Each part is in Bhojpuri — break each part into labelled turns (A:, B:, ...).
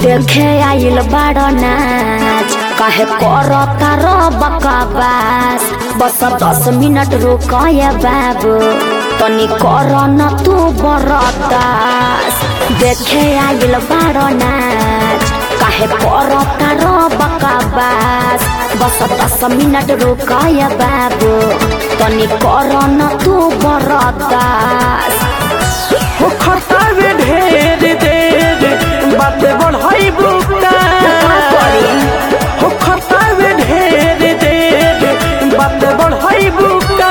A: देखे आइल बड़ नाच काहे करता रो बकवास बस दस मिनट रुकय बाबू तनी कर न तू बरदास देखे आइल बड़ नाच काहे करता रो बकवास बस दस मिनट रुकय बाबू तनी कर न तू बरदास
B: हो खतावे ढेर देर बाते बढ़ाई बुका हो खतावे ढेर देर बाते बढ़ाई बुका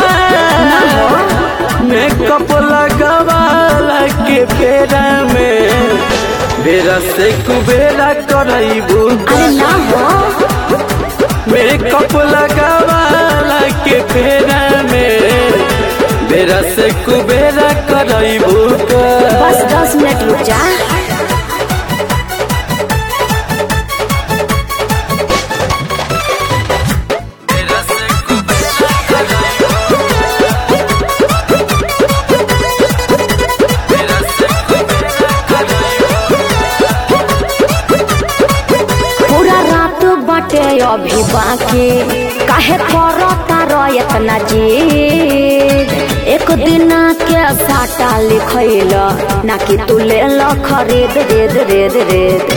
B: मेकअप लगावाला के फेरा में बेरा से कुबेरा करई बुका
A: अरे ना हो
B: मेकअप लगावाला के फेरा में बेरा से कुबेरा करई बुका
A: बस दस मिनट रुक जा पूरा रात बाटे अभी बाकी काहे करता रो इतना जीद एक दिन के साटा लिखैल ना कि तू ले लो खरीद रेद रेद रेद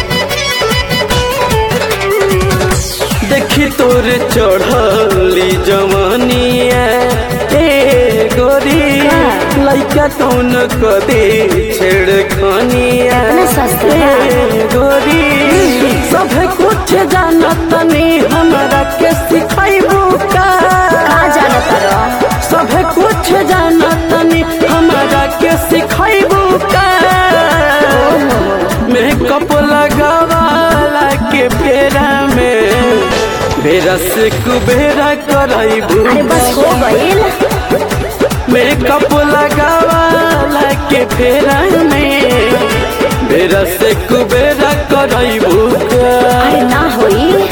B: देखी तोरे चढ़ली जवानिया ए गोरी लइका कौन कदे छेड़खानिया
A: इतना सस्ता बा।
B: ए गोरी सब कुछ जानत नहीं हमरा के सिखाइबू का
A: का जानता रो
B: सब कुछ जानत नहीं हमरा के सिखाइबू का मेकअप लगावाला के फेरा में बेरा से कुबेरा करइबू
A: अरे बस हो गईल
B: मेकअप लगावाला के फेरा में बेरा से कुबेरा करइबू
A: अरे ना होई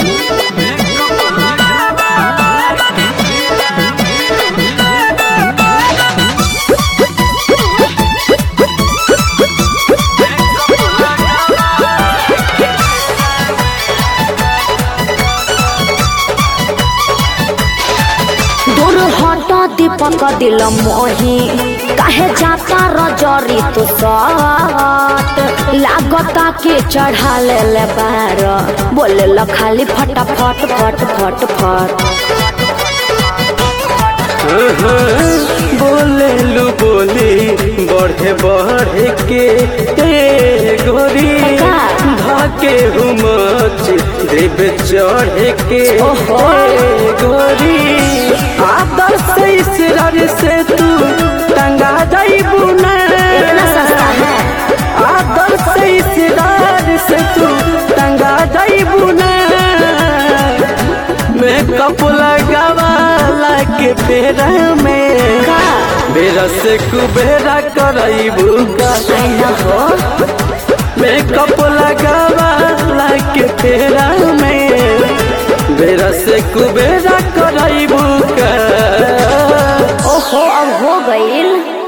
A: दूर हट दीपक दिल मोही काहे जाता रजरी तू सट लागता के चढ़ा ले ले बार बोले ल खाली फटाफट फट फट फट
B: बोले लू बोली बढ़े बढ़े के ए गोरी
A: का?
B: धाके हुमच देव चढ़े के
A: ओहो।
B: ए गोरी आदर से इसरार से तू टंगा जाइबू ना
A: इतना सस्ता है
B: आदर से इसरार से तू टंगा जाइबू ना मेकअप लगावाला के पेरा में
A: का
B: बेरा से कुबेरा करइबू का
A: आई ना हो
B: मेकअप लगावाला के पेरा में बेरा से कुबेरा करइबू का
A: ओहो अब हो गईल